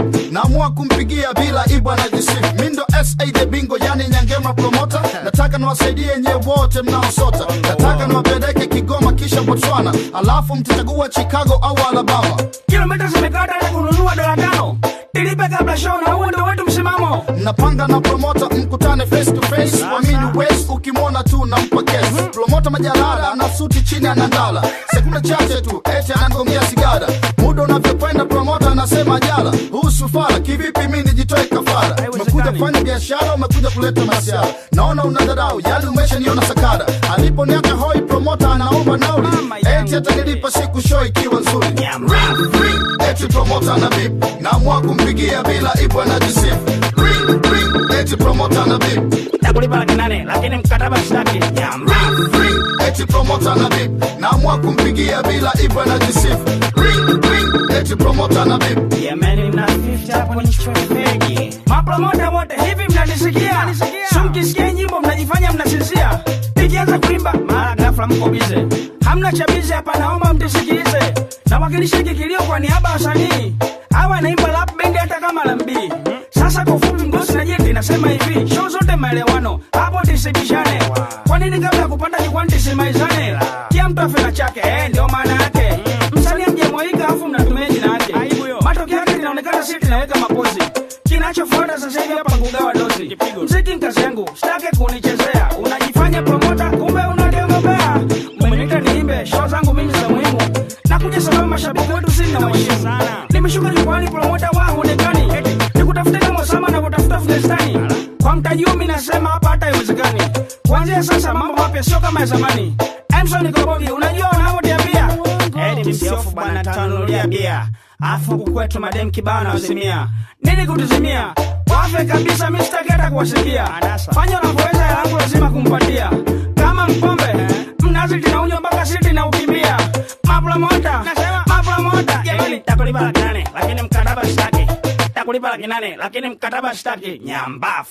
vip naamua kumpigia bila ibwa na jisif mindo sa the bingo yani nyangema promota nataka niwasaidie nye wote mnaosota nataka niwapeleke kigoma kisha botswana alafu mtachagua chicago au alabama kilomita zimekata na kununua dola tano tilipe kabla show na huo ndo wetu msimamo mnapanga na promota mkutane face to face wamini wes ukimwona tu nampa kesi promota majalala ana suti chini anandala sekunde chache tu eti anagongea sigara muda unavyokwenda promota anasema jala huu sufara kivipi mi nijitoe kafara umekuja kufanya biashara umekuja kuleta masiara naona unadharau yani umeshaniona sakara aliponiaka hoi promota anaomba nauli eti atanilipa siku show ikiwa nzuri Ring, ring, eti promota na vip naamua kumpigia bila ibwa na jisif Ring, ring, eti promota na vip takulipa laki nane lakini mkataba sitaki nyamba Ring, ring, eti promota na vip naamua kumpigia bila ibwa na jisif Ring, ring, eti promota na vip Yemeni na 50 hapo nichukue fegi. Mapromota wote hivi mnanisikia? Si mkisikia nyimbo mnajifanya mnasinzia. Nikianza kuimba mara ghafla mko bize. Hamna cha bize hapa naomba mtisikilize. Nawakilisha kikilio kwa niaba ya wasanii. Hawa naimba rap bendi hata kama lambi. Sasa kwa ufupi mgosi na jeti nasema hivi, show zote maelewano. Hapo tisibishane. Kwa nini kabla ya kupanda jukwani tisimaizane? Kila mtu afe na chake, eh, ndio maana yake. Msanii mjamwaika afu mnatumia jina yake. Matokeo yake linaonekana si tunaweka mapozi. Kinachofuata sasa hivi hapa kugawa dozi. Mziki ni kazi yangu, sitaki kunichezea. Unajifanya promota, kumbe unaniogombea. Umeniita niimbe, show zangu mimi za muhimu. Nakuja sababu mashabiki wetu si na waheshimu. Nimeshuka jukwani, promota wa huonekani. Nikutafute kama Osama na kutafuta Afghanistani. Kwa mtaji huu mimi nasema hapa hata haiwezekani. Kuanzia sasa mambo mapya sio kama ya zamani. Emson Kobogi, unajua wanaotiambia Edi msiofu bwana tanunulia bia afu huku kwetu madem kibao na wazimia nini kutuzimia wafe kabisa mi sitaki hata kuwasikia fanya unavyoweza yangu lazima kumpatia kama mpombe mnazi tinaunywa mpaka siti na ukimbia mapromota mapromota jamani takulipa laki nane lakini mkataba sitaki takulipa laki nane lakini mkataba sitaki nyambafu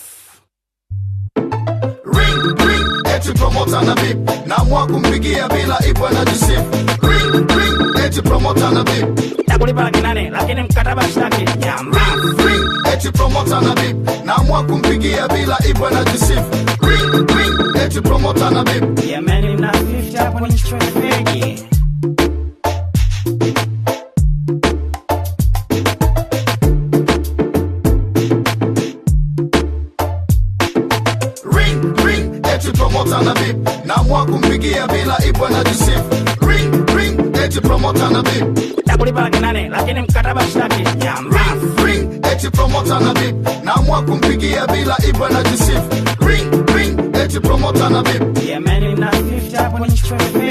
Ring, ring, eti promota na vip naamua kumpigia bila ibwa na jisif Ring, ring, eti promota na vip takulipa laki nane lakini mkataba sitaki nyambafu Ring, eti promota na vip naamua kumpigia bila ibwa na jisif Ring, ring, eti promota na vip Yemeni na 50 hapo nichukue fegi. Ring, ring, eti promota na vip naamua kumpigia bila ibwa na jisif Ring, ring, eti promota na vip Takulipa laki nane lakini mkataba sitaki nyamba. Ring, ring, eti promota na vip naamua kumpigia bila ibwa na jisif Ring, ring, eti promota na vip Yemeni na 50 hapo nichukue fegi.